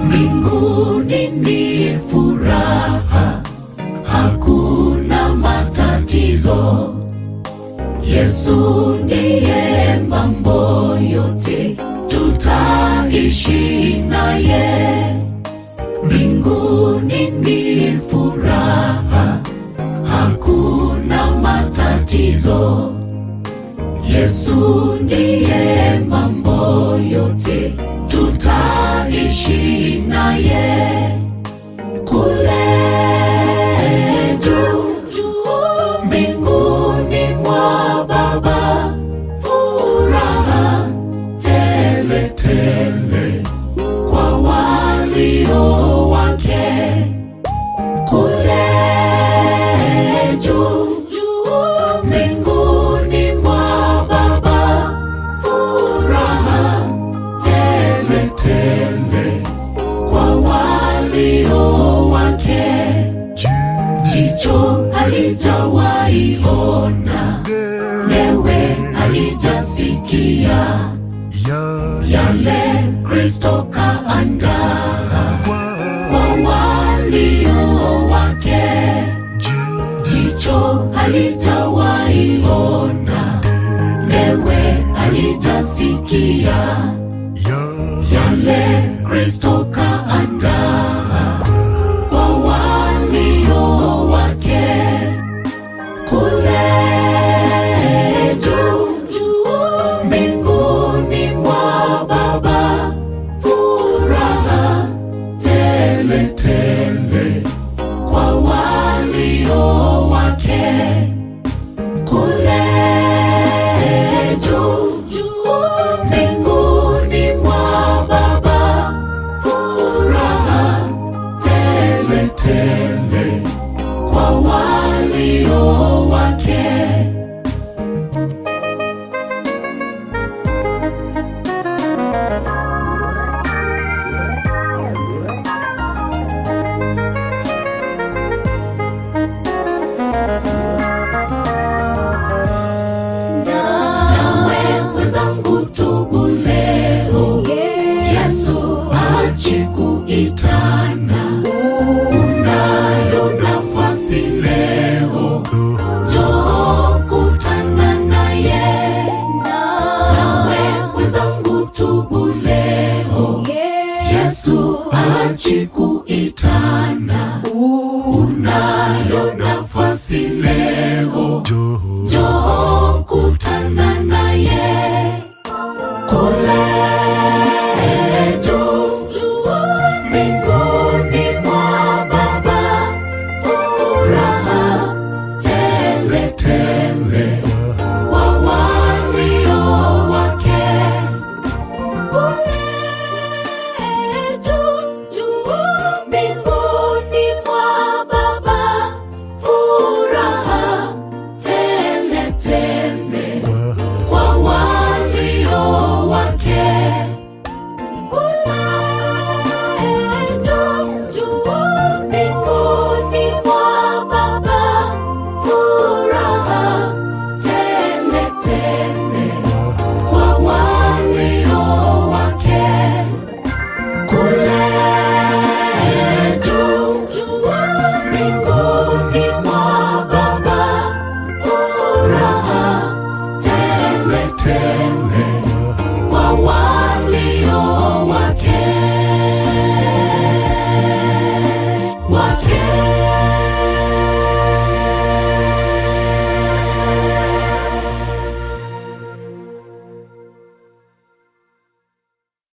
mbinguni ni furaha, hakuna matatizo. Yesu ndiye mambo yote, tutaishi naye. Mbinguni ni furaha, hakuna matatizo. Yesu ndiye mambo yote, tutaishi naye kule juu juu mbinguni mwa Baba, furaha tele tele kwa walio wake kule juu juu mbinguni mwa Baba, furaha tele tele kwa walio wake. Jicho halijawahi ona, lewe halijasikia yale Kristo kaandaa kwa walio wake. Jicho halijawahi ona, lewe halijasikia yale Kristo kaandaa kwa walio wake kule juu juu mbinguni mwa Baba, furaha tele tele kwa walio wake kule juu juu mbinguni mwa Baba, furaha tele tele kwa walio wake. Nawe mwenzangu, tubu leo, Yesu achi kuitana. Unayo nafasi leo, njoo kutana naye. Nawe mwenzangu, tubu leo, Yesu achi kuitana.